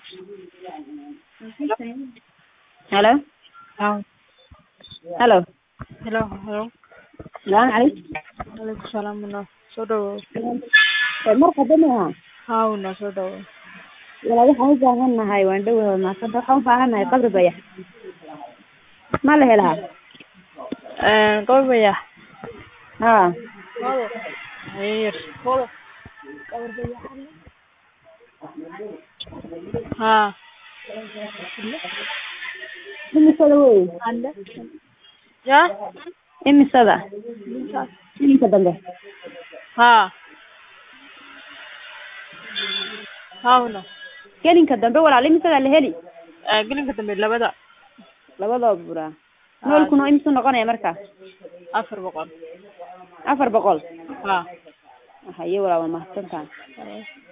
Hello? Haa. Hello? Hello, hello. Salaamu calaykum. Waalaikum salaam walaal. Soo dhawow. Marxaba maaha. Haa walaal soo dhawow. Walaal waxaan u baahanahay waan dhawahay maasanta waxaan u baahanahay qabri bayax. Ma la helaa? Ee qabri bayax. Haa. Hayr. Haa. Imisada wey? Ya? Imisada? Iminka dambe. Haa. Haa walaal. Gelinka dambe walaal imisada la heli? Ee gelinka dambe labada Labadooda buraa. Noolkuna imisu noqonaya marka? afar boqol. Afar boqol. Haa. Haye walaal waa mahadsantahay.